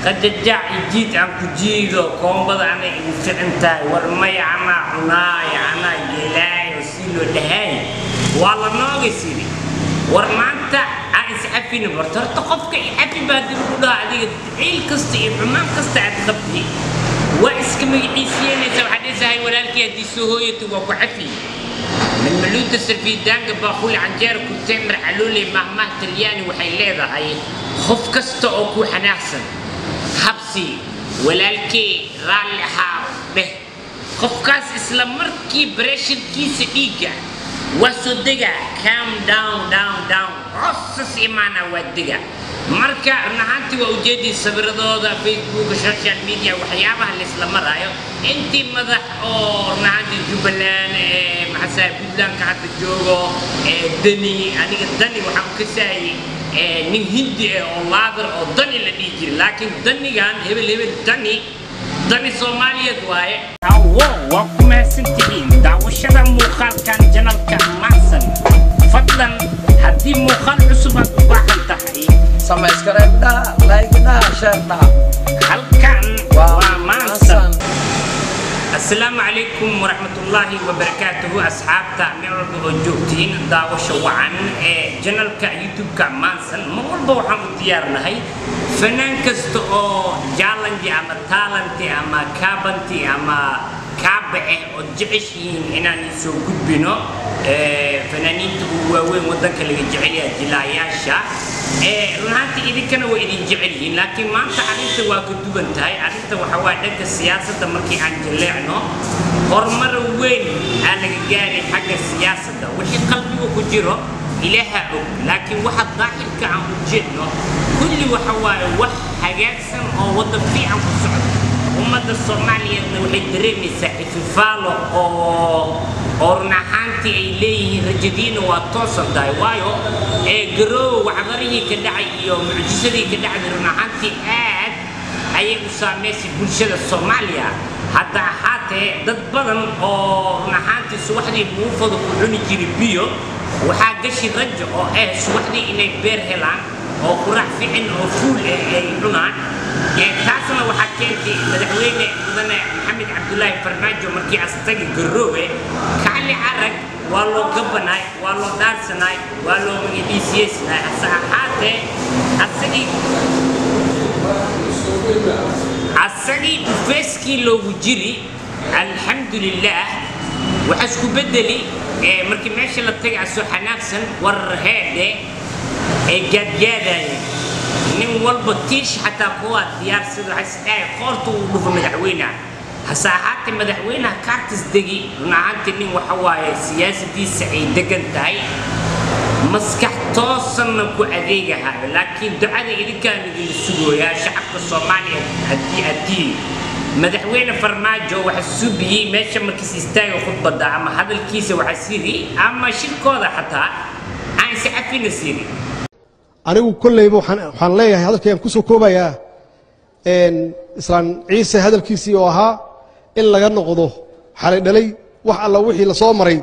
qajajac ijiid aan ku jiido koombada anay igu fican tahay war maya anaa cunaaya anaa gelaayo si loo dhahay waa la nooga siri war maanta aan iscafina barto horta qofka icafi baa dib ugu dhaha adiga ciil kasta iyo xumaan kasta aad qabti waa iska magaciisiyenaysa waxaad dhisahay walaalkii haddii soo hooyato waa ku cafi من ملوت السرفيدان باخول عنجير كتمر علولي مهما تلياني وحي ليدا هاي خف كستا اوكو حناحسن حبسي ولالكي رالي حاو به خف كاس اسلام مركي بريشن كيس ايجا واسو دقا كام داون داون داون عصص ايمانا ودقا marka run ahaantii waa ujeedii sawiradooda facebook social media waxyaabaha laisla maraayo intii madax oo run ahaantii jubbaland maxasaa puntlandka hadda joogo dani aniga dani waxaan ka saayay nin hindi ah oo laadar oo dani la dhihi jiray laakiin danigan hebel hebel dani dani soomaaliyeed waaye hawo waa ku mahadsantihiin daawashada muuqaalkan janalka macsan fadlan haddii muuqaal cusub aad u baahan tahay subscribe dah, like dah, share dah. halkan Waa waa Mansan. maansan asalaamu calaykum waraxmatullaahi wabarakaatuhu asxaabta meel walba oo joogtiin daawasho wacan ee janalka youtube-ka maansan mar walba waxaan u diyaarnahay fanaan kasta oo jallanji ama taalanti ama kaabanti ama kaabace oo jeceshihiin inaan soo gudbino ee, fanaaniinta ugu waaweyn waddanka laga jecel yahay jilaayaasha ee, run ahaantii idinkana waa idin jecel yihiin laakiin maanta arrinta waa ka duwan tahay arrinta waxaa waa dhanka siyaasadda markii aan jaleecno horumar weyn aa laga gaaray xagga siyaasadda wixii qalbiga ku jiro ilaaha og laakiin waxa daahirka aan u jeedno kulli waxa waaye wax hagaagsan oo waddan fiican ku socda ummadda soomaaliyeedna waxay dareemaysaa ififaalo oo oo run ahaantii ay leeyihiin rajadiina waa toosan tahay waayo ee garoowa waxdarihii ka dhacay iyo mucjisadii ka dhacday run ahaantii aad ayay u saamaysay bulshada soomaaliya hadda ahaatee dad badan oo run ahaantii subaxdii muufada ku cuni jiray biyo waxaa gashi rajo oo ah subaxdii inay beer helaan oo qurax fiican oo fuul ah ay cunaan ee taasna waxaa keentay madaxweyne mudane maxamed cabdulaahi farmaajo markii astagi garoowe kacli carag waa loo gabanaay waa loo dhaarsanaay waa loo magaciisiyeysanaay hase ahaatee asagii asagii dhufeeskii loogu jiri alxamdulilaah waxaa isku bedeli ee markii meesha la tagay asoo xanaaqsan warar heedhe ee gaadgaadaya nin walba tiish xataa kuwaa diyaarsada waxay isdhahay qoorta uu dhufo madaxweynaha hase ahaatee madaxweynaha kaartis degi run ahaantii nin waxa waaye siyaasadiisa ay degan tahay maskax toosanna ku adeegahayo laakiin ducada idinkaan idin sugooyaa shacabka soomaaliya haddii addii madaxweyne farmaajo waxa subiyey meesha markiis istaaga khudbadda ama hadalkiisa waxa siri ama shirkooda xataa aan is cafina siri anigu kolleyba waxaan waxaan leeyahay hadalkayaan ku soo koobayaa een, islaan ciise hadalkiisii oo ahaa in laga noqdo xalay dhalay wax alla wixii la soo maray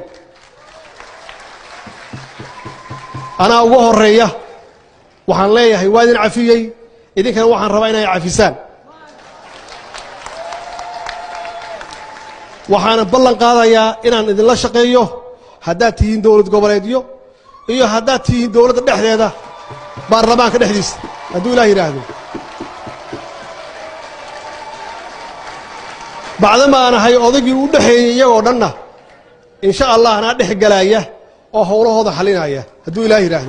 anaa uga horeeya waxaan leeyahay waa idin cafiyey idinkana waxaan rabaa inay cafisaan waxaana ballan qaadayaa inaan idinla shaqeeyo haddaad tihiin dowlad goboleedyo iyo haddaad tihiin dowladda dhexdeeda baarlamaanka dhexdiisa hadduu ilaah yidhaahdo bacdama aan ahay odaygii u dhexeeyey iyagoo dhanna insha allah anaa dhex galaaya oo howlahooda xalinaya hadduu ilaah yidhaahdo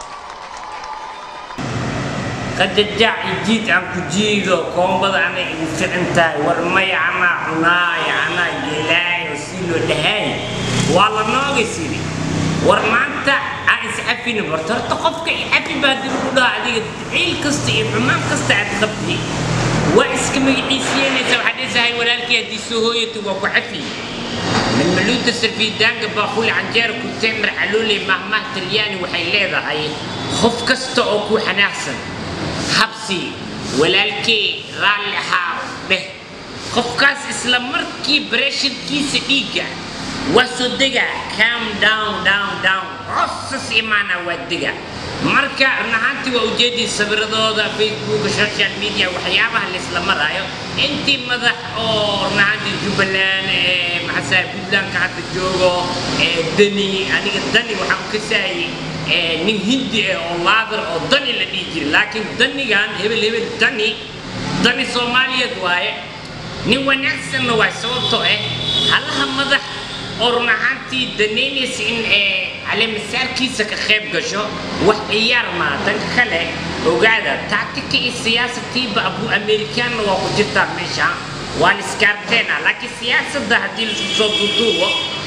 qajajac ijiid aan ku jiido koombada anay igu fican tahay war maya anaa cunaaya anaa gelaayo si loo dhahay waa la nooga siri war maanta aan iscafina barto horta qofka icafi baa dib ugu dhaha adiga ciil kasta iyo xumaan kasta aad qabti waa iska magaciisiyenaysa waxaad dhisahay walaalkii haddii soo hooyato waa ku cafi من ملوت السرفيدان باخول عنجير كتمر علولي مهما تلياني وحي ليدا هاي خف كستا اوكو حناحسن حبسي ولالكي رالي حاو به خف كاس اسلام مركي بريشن كيس ايجا واسو دقا كام داون داون داون عصص ايمانا ودقا marka run ahaantii waa ujeedii sawiradooda facebook social media waxyaabaha laisla maraayo intii madax oo run ahaantii jubbaland ee maxasaa puntlandka hadda joogo ee dani aniga dani waxaan ka saayay ee nin hindi ah oo laadar oo dani la dhihi jiray laakiin danigan hebel hebel dani dani soomaaliyeed waaye nin wanaagsanna waay sababtoo ah halaha madax oo run ahaantii danaynaysa in ee caleemasaarkiisa ka qayb gasho wax ciyaar maa danka kale ogaada tactika iyo siyaasatiiba abu amerikaanna waa ku jirtaa meesha waa la iskaarteena laakiin siyaasadda haddii laisku soo duuduubo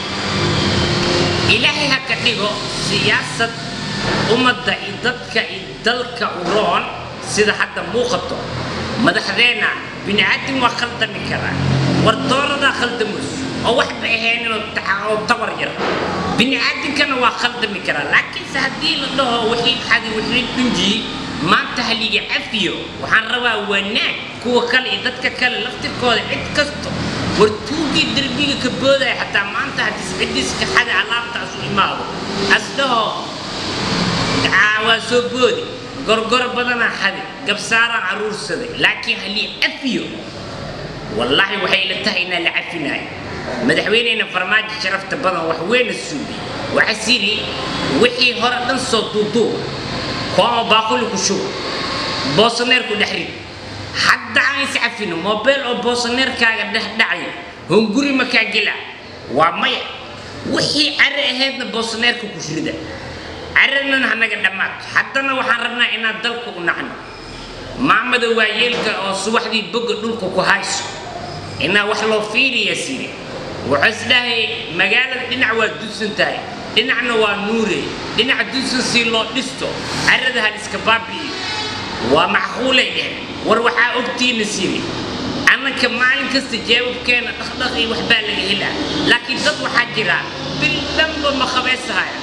ilaahay ha ka dhigo siyaasad ummadda iyo dadka iyo dalka u roon sida hadda muuqato madaxdeenna bini aadam waa khaldami karaa wartooradaa khaldamus oo waxba ahayninoo oo tabar yar bini aadamkana waa khaldami karaa laakiinse haddii la dhaho wixii xadi wixii dhunjiyey maanta haliga cafiyo waxaan rabaa wanaag kuwa kale iyo dadka kale laftirkooda cid kasto war tuugii derbiga ka boodaya xataa maanta haddii ciddiiska xada alaabtaas u imaado as dhaho waa soo boodi gorgor badanaa xadi gabsaaraan caruursaday laakiin halii cafiyo wallaahi waxay ila tahay inaa la cafinayo madaxweyneyna farmaajo sharafta badan wax weyna suubi waxaa siri wixii hore dhan soo duuduuba kooma baaquli ku shuba boosaneer ku dhex rid hadda aan is cafino mobile oo boosaneerkaaga dhex dhacay hunguri makaa gela waa maya wixii care ahaydna boosaneerka ku rida caradnan hanaga dhammaato haddana waxaan rabnaa inaan dalka u nacno maamada waayeelka oo subaxdii boga dhulka ku hayso inaa wax loo fiiriya siri wuxuu isdhahay magaalada dhinac waa dudsan tahay dhinacna waa nuure dhinac dudsan si loo dhisto carada hal iska baabi'iyo waa macquulay dheh war waxaa ogtiina siri annanka maalin kasta jeebabkeena dhaqdhaq iyo waxbaa laga helaa laakiin dad waxaa jira bil dhanba ma qabaysahaya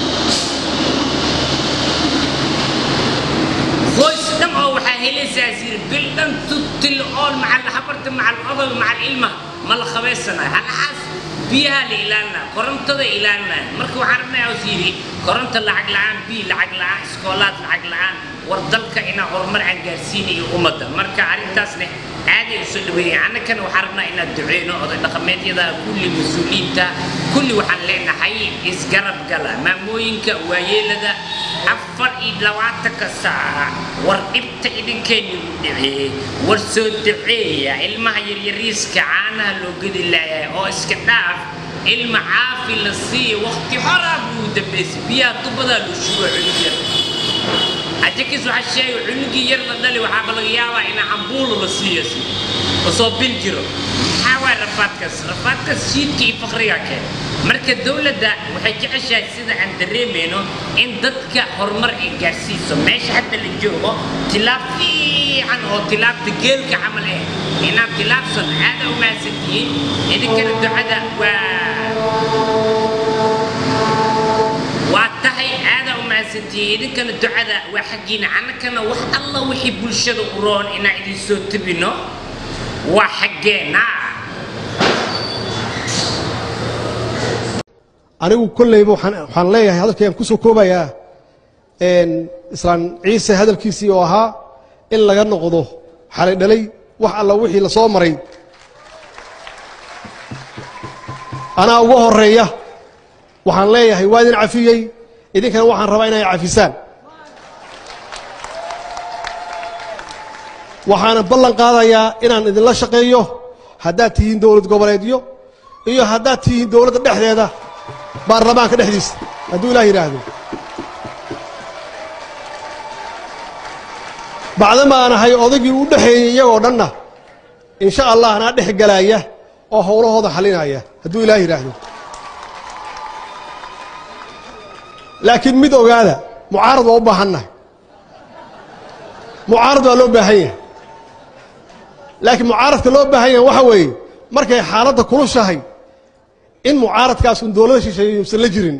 qoys dhan oo waxaa helaysaa siri bil dhan tutil ool macal habarta macal odol macal ilmaha ma la qabaysanayo halaxaas biyaha la ilaalinaya korontada ilaalinaya marka waxaan rabnaa os yidhi koronto lacag la'aan biyo lacag la'aan iskoolaad lacag la'aan war dalka inaan horumar aan gaarsiinayo ummadda marka arrintaasne aaday usoo dhaweeyay annagana waxaan rabnaa inaan duceyno oday dhaqameedyada kulli mas-uuliyiinta kulli waxaan leenahay isgarab gala maamooyinka waayeelada afar iyo labaatanka saaca war dhibta idinkeenigu dhaceeyey war soo duceeya ilmaha yaryariiska caanaha loo gedi laayahay oo iska dhaaf ilma caafi la siiya waqti horaa buu dambaysay biyaha tubadaa loo shugo cunug yar ajakis waxaa sheegay cunugii yar la dhali waxaaba laga yaabaa in cambuulo la siiyo si lasoo bil jiro maxaa waay rafaadkaas rafaadkaas shiidka iyo fakriga keen marka dowladda waxay jeceshahay sida aan dareemayno in dadka horumar ay gaarsiiso meesha hadda la joogo tilaab fiican oo tilaabta geelka camal eh inaad tilaabsan aada u mahadsantihiin idinkana ducada waa waa tahay aada u mahadsantihiin idinkana ducada waa xaggiina annakana wax alla wixii bulshada u roon inaan idin soo tebino waa xaggeena anigu kolleyba waxaan waxaan leeyahay hadalkayaan ku soo koobayaa islaan ciise hadalkiisii oo ahaa in laga noqdo xalay dhalay wax alla wixii la soo maray anaa uga horeeya waxaan leeyahay waa idin cafiyey idinkana waxaan rabaa inay cafisaan waxaana ballan qaadayaa inaan idinla shaqeeyo haddaad tihiin dowlad goboleedyo iyo haddaad tihiin dowladda dhexdeeda baarlamaanka dhexdiisa hadduu ilaah yidhaahdo bacdama aan ahay odaygii u dhexeeyey iyagoo dhanna insha allah anaa dhex galaaya oo howlahooda xalinaya hadduu ilaah yidhaahdo laakiin mid ogaada mucaarad waa u baahannahay mucaarad waa loo baahan yahay laakiin mucaaradka loo baahan yahay waxa weeye markay xaaladda kulushahay in mucaaradkaas un dowlada shisheeye yuusan la jirin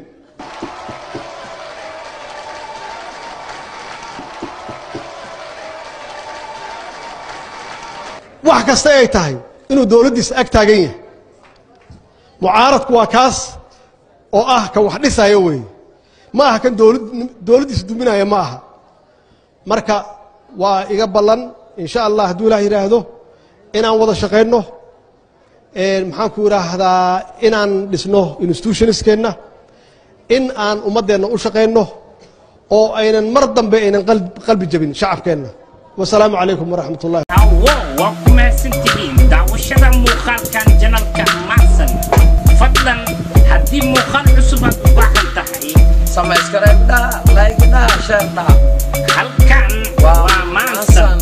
wax kasta ay tahay inuu dowladdiisa ag taagan yahay mucaaradku waa kaas oo ah ka wax dhisayo weeye ma aha kan dowlad dowladdiisa duminaya ma aha marka waa iga ballan insha allah hadduu ilaah yidhaahdo inaan wada shaqayno maxaan ku idhaahdaa inaan dhisno institutionskeenna in aan ummaddeenna u shaqayno oo aynan mar dambe aynan qalbi jabin shacabkeenna wasalaamu calaykum waraxmat ullahi awo waa ku mahadsantihiin daawashada muuqaalkan janalka macsan fadlan haddii muuqaal cusub aad u baahan tahay Subscribe dah, like dah, share dah. halkan waa maansan